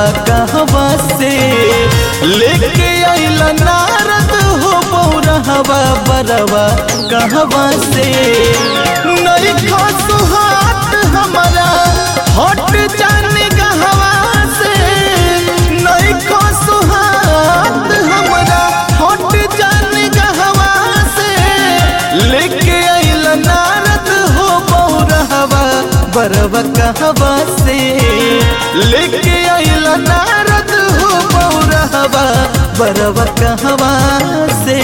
कहवा से लेके आइल नारद हो बौरहवा बरवा कहवा से नहीं खसु हाथ हमारा हट जाने कहवा से नहीं खसु हाथ हमारा हट जाने कहवा से लेके आइल नारद हो बौरहवा बरवा कहवा से लेके आइल नारद हो बौरहवा बरवा कहवा से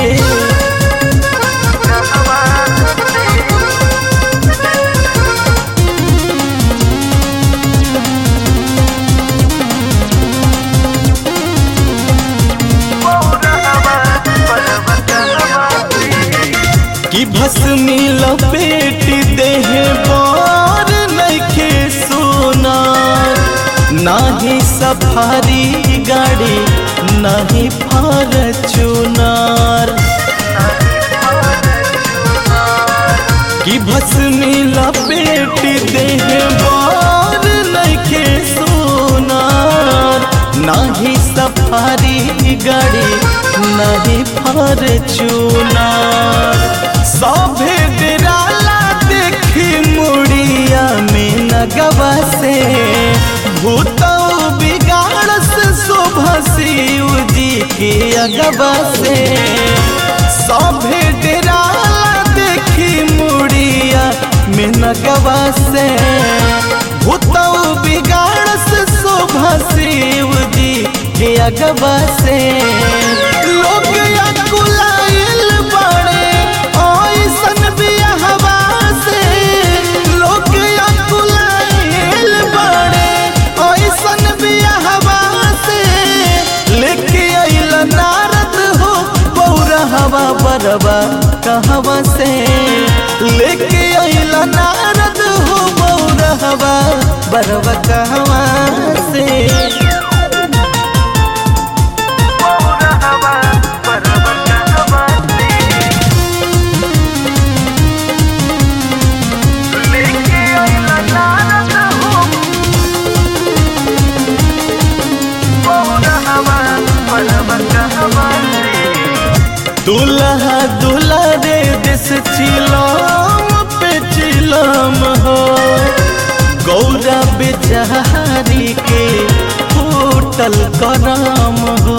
कि भस्मी लपेट देह बार नइखे सोनार नाही सफारी गाड़ी नाही फॉर्चूनर कि भस्मी लपेट देह बार नइखे सोनार नाही सफारी गाड़ी नाही फॉर्चूनर सभे डेराला देखी मुड़िया में नगवा से भूतौ बिगाड़ से शोभा शिव जी के अगवा से सभे डेराला देखी मुड़िया में नगवा से भूतौ बिगाड़ से शोभा शिव जी के अगवा से लोग अकुलाइल बड़े ऐसन बियाहवा से लोग अकुलाइल बड़े ऐसन बियाहवा से लेके आइल नारद हो बौरहवा बरवा कहवा से लेके आइल नारद हो बौरहवा बरवा कहवा से दुल्हा दुल्हा रे दिस चिलम पे चिलम हो गौरा बेचारी के होटल करम हो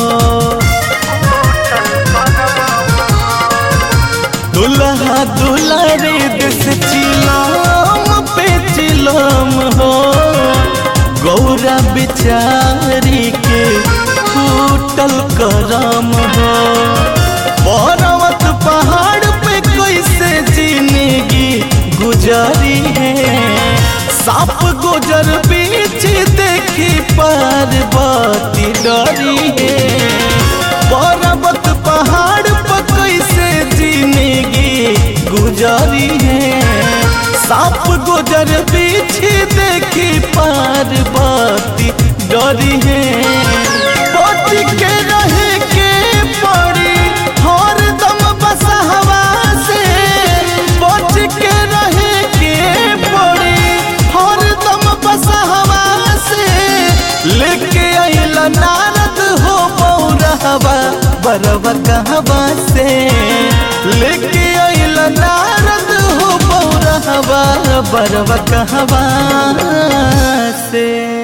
दुल्हा दुल्हा रे दिस चिलम पे चिलम हो गौरा बेचारी के होटल करम हो पर्वत पहाड़ पे कैसे जिंदगी गुजारी है सांप गुजर बीच देखी पार्वती डरी है पर्वत पहाड़ पे कैसे जिंदगी गुजारी है सांप गुजर बीच देखी पार्वती डरी है बच के रहे के पड़ी हर दम बसहवा से बच के रहे के पड़ी हर दम बसहवा से लेके आइल नारद हो बौरहवा बरवा कहवा से लेके आइल नारद हो बौरहवा बरवा कहवा से